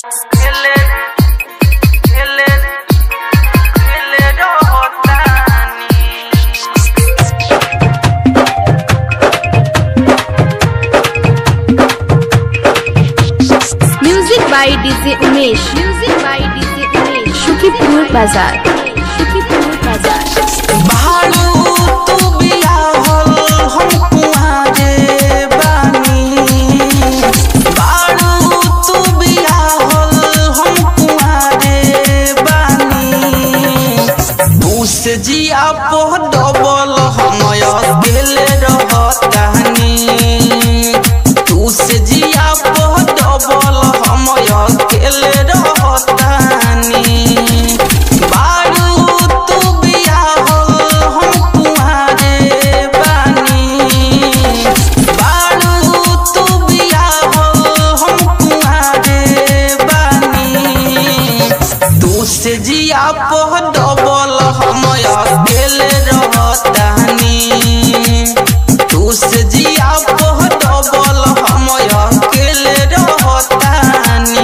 music by DJ Umesh music by DJ Umesh Sukhipur बाजार सुखीपुर बाजार भालू तू बियाहल हम कुआरे बानी भालू तू बियाहल हम कुआरे बानी तू से जिया पो डबल हम अकेले रहतानी तू से जिया पो डबल हम अकेले रहतानी बारू तू बियाहल हम कुआरे बानी बारू तू बियाहल हम कुआरे बानी तू से जिया पो डबल हम अकेले रहतानी तू से जिया पो डबल हम अकेले रहतानी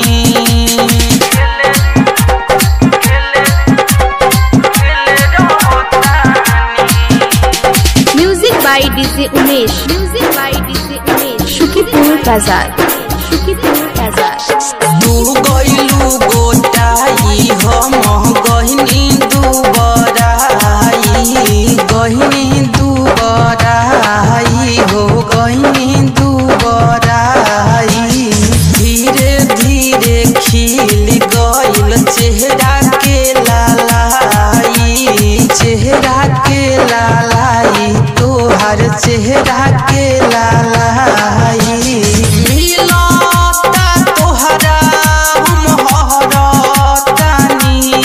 music by DJ Umesh music by DJ Umesh Sukhipur बाजार सुखीपुर बाजार तू गइलू गोटाई हम गहिनी दुबराई गहिनी दुबराई हो गहिनी दुबराई धीरे धीरे खिल गइल चेहरा के लालाई चेहरा के लालाई तोहर चेहरा के लालाई मिलता तोहरा हम हरतानी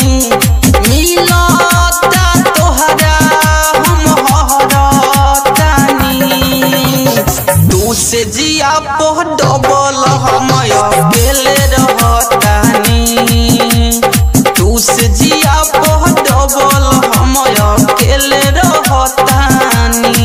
मिलता तोहरा हम हरतानी तू से जिया पो डबल हम अकेले रहतानी तू से जिया पो डबल हम अकेले रहतानी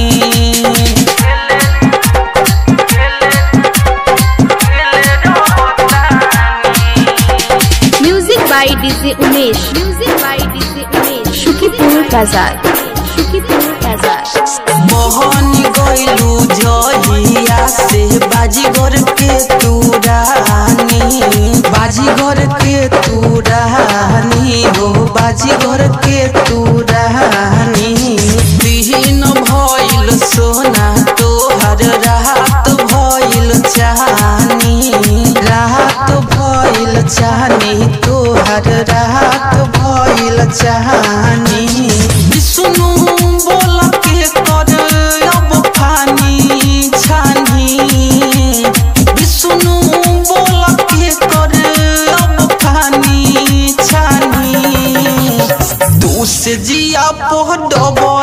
music by DJ Umesh music by DJ Umesh Sukhipur बाजार सुखीपुर बाजार मोहनी गइलू जहिया से बाजीगर के तू रानी बाजीगर के तू रानी हो बाजीगर के तू रानी बिहीन भइल सोना तोहर रात भइल चानी रात भइल चानी तोहर रात भइल चानी विष्णु बोल के कर अब फानी छानी विष्णु बोल के कर अब फानी छानी तू से जिया पो डबल